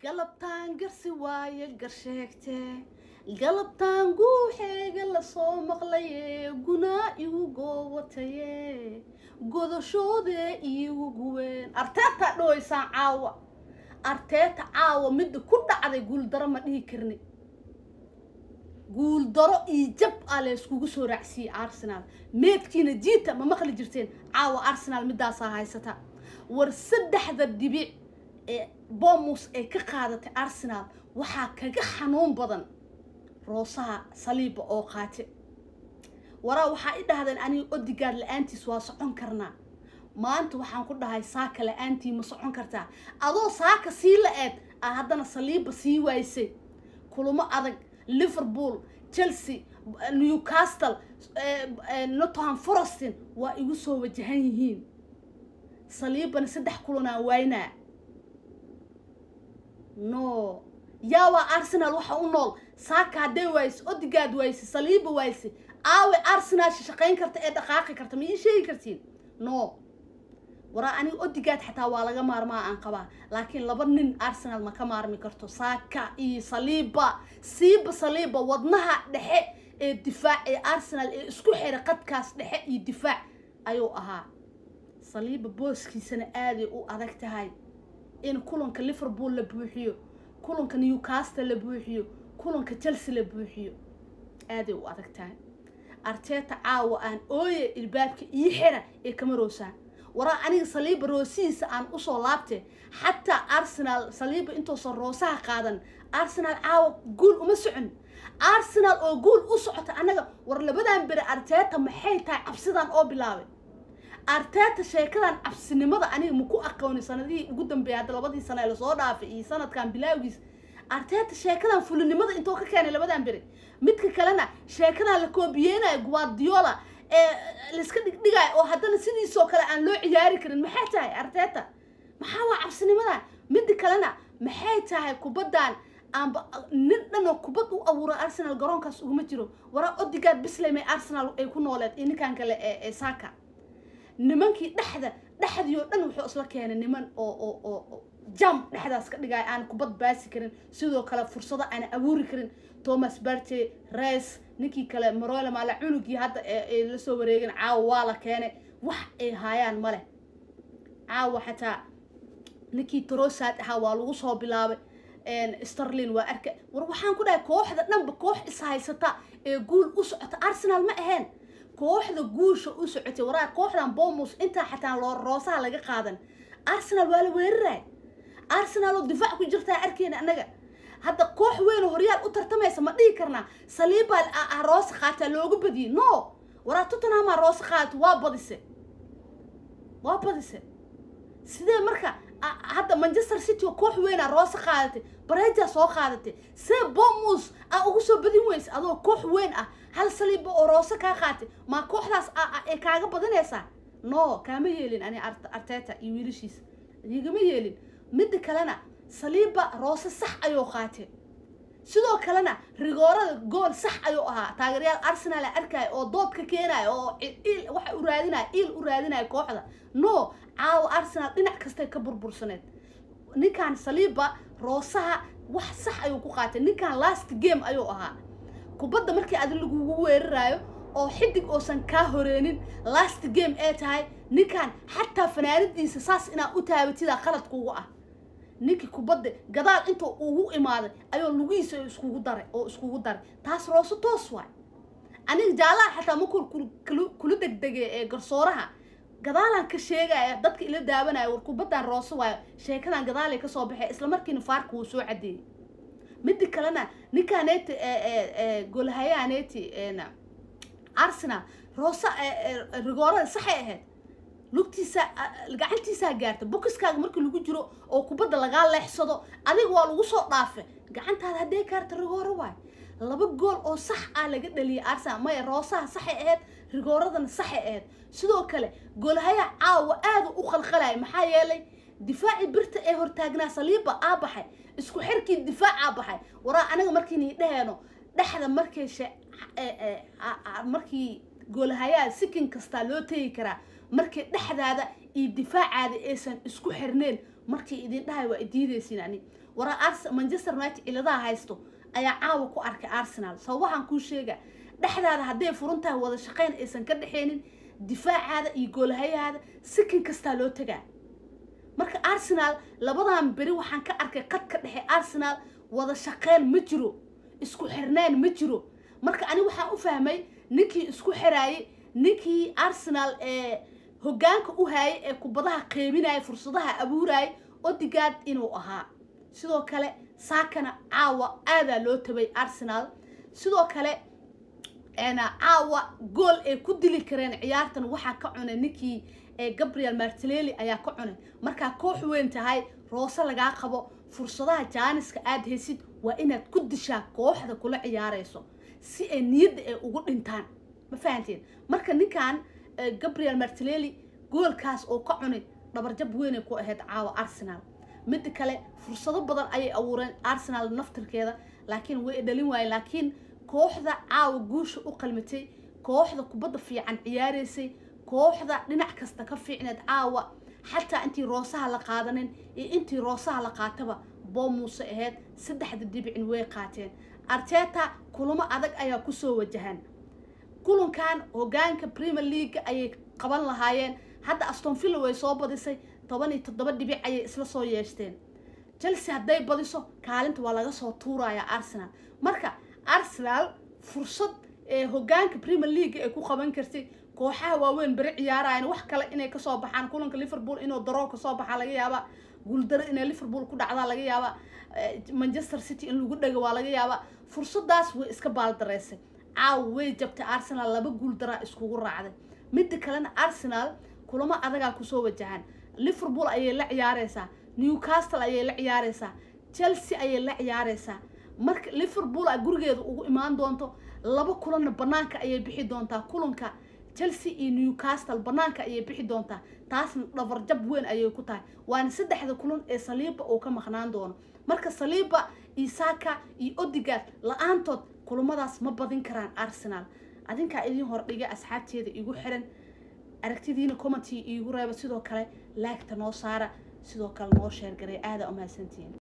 galabtaan garsi waaye garsheegte galabtaan guuxeega lasoo maqlaye gunaa igu goowataye godashoodee iigu guween arteetaa dhawaysaan caawa arteeta caawa midda ku dhacday guuldaro ma dhihi karni guuldaro iyo jab aa layskugu soo raacsiiyey arsenal meedkiina jiita ma maqli jirteen caawa arsenal midaasaa haysata war saddexda dhibic ee bomus ay ka qaadatay arsenal waxaa kaga xanuun badan roosaha saliiba oo qaate waraa waxaa i dhahdeen aniga odigaad la-aantiis waa socon karnaa maanta waxaan ku dhahay saaka la-aantii ma socon kartaa adoo saaka sii la-eed aa haddana saliiba sii waysay kulamo adag liverpool chelsea newcastle nottingham forestin waa igu soo wajahan yihiin saliibana saddex kulanaa waynaa no yaawaa arsenal waxa u nool saaka hadday wayse odigaad wayse saliiba wayse aawe arsenal shaqayn karta ee dhaqaaqi karta ma ii sheegi kartiin no waraa aniga odigaad xataa waa laga maarmaa aan qabaa laakiin laba nin arsenal ma ka maarmi karto saaka iyo saliiba siiba saliiba wadnaha dhexe ee difaac ee arsenal ee isku xira qadkaas dhexe iyo difaac ayuu ahaa saliiba booskiisana aaday u adag tahay in kulanka liverpool la buuxiyo kulanka newcastle la buuxiyo kulanka chelsea la buuxiyo aaday u adag tahay arteeta caawa aan ooye ilbaabka ii xira ee kama roosaan waraa aniga saliiba roosihiisa aan usoo laabte xataa arsenal saliiba intuusan roosaha qaadan arsenal caawa guul uma socon arsenal oo guul u socota annaga war labadan bere arteeta maxay tahay cabsidan oo bilaabay arteeta sheekadan cabsinimada aniga maku aqooni sanadihii ugu dambeeyay hadda labadii sano ee lasoo dhaafay iyo sanadkan bilaawgiis arteeta sheekadan fulinimada intoo ka keenay labadan beri midka kalena sheekadan la koobiyeynayo guardiola ee laiska dhigdhigayo oo haddana sidiisoo kale aan loo ciyaari karin maxay tahay arteeta maxaa waa cabsinimadan midda kalena maxay tahay kubaddan aanba nin dhanoo kubad u abuura arsenal garoonkaas uguma jiro waraa odigaad bisley arsenal ay ku nooleed iyo ninkan kale ee saka nimankii dhexda dhexdii oo dhan wuxuu isla keenay niman oo oo oo jam dhexdaas ka dhigaya aan kubad baasi karin sidoo kale fursado aan abuuri karin thomas barte res ninkii kale maroyle maala cunugii hadda ee lasoo wareegin caawa waa la keenay wax ay haayaan male caawa xataa ninkii trosad ahaa waa lagu soo bilaabay starlin waa arka war waxaan ku dhahay kooxda dhanba koox is haysata ee guul u socota arsenal ma ahayn kooxda guusha u socotay waraa kooxdan bomus intaa xataa loo roosaha laga qaadan arsenal waa la weeraray arsenal oo difaac ku jirtaa arkeyna annaga hadda koox weyn oo horyaal u tartamaysa ma dhihi karnaa saliibaa roosa qaataa loogu badiyey no waraa tottenhamaa roosa qaadata waa badise waa badise sidee marka hadda manchester city oo koox weynaa roosa qaadatay bareejaa soo qaadatay see bomus aa ugu soo badin weysa adoo koox weyn ah hal saliiba oo roose kaa qaatay maa kooxdaas ay kaaga badinaysaa no kaama yeelin ani arteta iyo wiilashiisa igama yeelin midda kalena saliiba roose sax ayuu qaatay sidoo kalena rigoorada gool sax ayuu ahaa taageeryaal arsenal a arkaya oo dood ka keenaya oo il waxa u raadinaya il u raadinaya kooxda no caawa arsenal dhinac kastay ka burbursaneed ninkan saliiba roosaha wax sax ayuu ku qaatay ninkan last game ayuu ahaa kubadda markii adi lagugu weeraraayo oo xidig oosan kaa horeenin last game ee tahay ninkan xataa fanaanadiisa saas inaa u taabatidaa qalad kugu ah ninkii kubadda gadaal intuu ugu imaaday ayuu lugihiisa iskugu daray oo iskugu daray taas roose toos waay aniga jaalaha xataa makul kula degdegay ee garsooraha gadaalaan ka sheegaya dadka ila daawanaya war kubaddan roose waayo sheekadan gadaalay kasoo baxay isla markiina faarka wuu soo cadeeyey midda kalena ninkaaneti golhayaaneti arsenal roose rigoorada saxay ahayd lugtiisa gacantiisaa gaarta bokiskaaga markii lagu jiro oo kubadda lagaa leexsado adiga waa lagu soo dhaafe gacantaada haddee gaarta rigooro waay laba gool oo sax ah laga dhaliyay arsenal maya roosaha saxay ahayd rigooradana saxay ahayd sidoo kale golhaya caawa aada u qalqalaya maxaa yeelay difaaci birta ee hortaagnaa saliiba aa baxay isku xirkii difaacaa baxay waraa aniga markiini dhaheeno dhexda markay markii goolhayaa sikin kastaa loo tegi karaa markii dhexdaada iyo difaacaada aysan isku xirneen markii idin dhahay waa idiidaysiin ani wara ars manchester united ciladaha haysto ayaa caawa ku arkay arsenal sababahan kuu sheega dhexdaada hadday furan tahay wada shaqayn aysan ka dhexeynin difaacaada iyo goolhayahaada sikin kastaa loo tagaa marka arsenal labadan beri waxaan ka arkay qadka dhexe arsenal wada shaqeyn ma jiro isku xirnaan ma jiro marka ani waxaan u fahmay ninkii isku xiraayay ninkii arsenal ee hoggaanka u haayay ee kubadaha qeybinaya fursadaha abuurayay odigaad inuu ahaa sidoo kale saakana caawa aadaa loo tabay arsenal sidoo kale caawa gool ay ku dili kareen ciyaartan waxaa ka cunay ninkii gabriel martinelli ayaa ka cunay markaa koox weyn tahay roose lagaa qabo fursadaha jaaniska aada haysid waa inaad ku dishaa kooxda kula ciyaarayso si ay niyadda ay ugu dhintaan ma fahanteen marka ninkan gabriel martinelli goolkaas oo ka cunay dhabarjab weynay ku ahayd caawa arsenal midda kale fursado badan ayay abuureen arsenal naftirkeeda laakiin way dhalin waayeen laakiin kooxda caawa guusha u qalmatay kooxda kubadda fiican ciyaaraysay kooxda dhinac kasta ka fiicneed caawa xataa intii roosaha la qaadanin iyo intii roosaha la qaataba boomuuse ahayd saddexda dibicin way qaateen arteta kulamo adag ayaa kusoo wajahan kulankan hogaanka premier league ayay qaban lahaayeen hadda astonvilla way soo badisay toban iyo toddoba dhibic ayay isla soo yeeshteen chelsea hadday badiso kaalinta waa laga soo tuuraya arsenal marka arsenal fursad ee hogaanka premier league ay ku qaban kartay kooxaha waaweyn beri ciyaarayan wax kale inay kasoo baxaan kulanka liverpool inuu daroo kasoo baxaa laga yaaba guuldaro inay liverpool ku dhacdaa laga yaaba manchester city in lagu dhego waa laga yaaba fursadaas way iska baaldaraysay caawa way jabtay arsenal laba guuldaraa iskugu raacday midda kalena arsenal kulamo adagaa kusoo wajahaan liverpool ayay la ciyaareysaa newcastle ayay la ciyaareysaa chelsea ayay la ciyaareysaa marka liverpool a gurigeeda ugu imaan doonto laba kulanna banaanka ayay bixi doontaa kulanka chelsea iyo newcastle banaanka ayay bixi doontaa taasna dhabarjab weyn ayay ku tahay waana saddexda kulan ee saliiba uu ka maqnaan doono marka saliiba iyo saka iyo odigad la-aantood kulamadaas ma badin karaan arsenal adinkaa idin hordhiga asxaabteeda igu xiran aragtidiina commenty iigu reeba sidoo kale laagta noo saara sidoo kale noo sheergaray aada umahadsantihiin